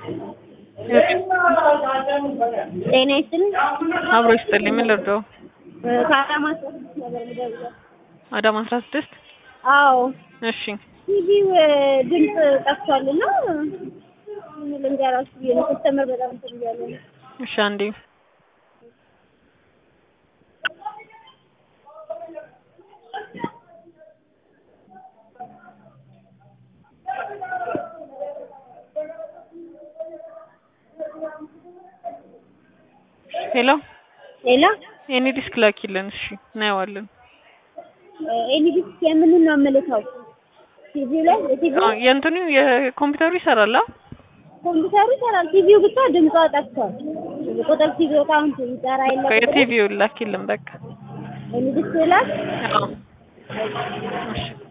ጤና ይስጥልኝ። አብሮ ይስጥልኝ። ምን ልርዳው? ከአዳማ አስራ ስድስት ነበር የምደውለው። አዳማ አስራ ስድስት አዎ እሺ ቲቪው ድምፅ ጠፍቷልና ምን ልንገራችሁ ብዬ ነው። ከስተመር በጣም እንትን እያለ ነው። እሺ አንዴ ሄሎ ሌላ የኔ ዲስክ ላኪልን። እሺ እናየዋለን። ኤኒዲስክ የምንን ነው የምልከው? ቲቪው ላይ የቲቪው አዎ የእንትኑ የኮምፒውተሩ ይሰራል። አ ኮምፒውተሩ ይሰራል። ቲቪው ብቻ ድምጿ ጠፍቷል። ቁጥር ቲቪ አካውንት ይጠራ የለም። የቲቪውን ላኪልን በቃ። ኤኒዲስክ ላክ አዎ እሺ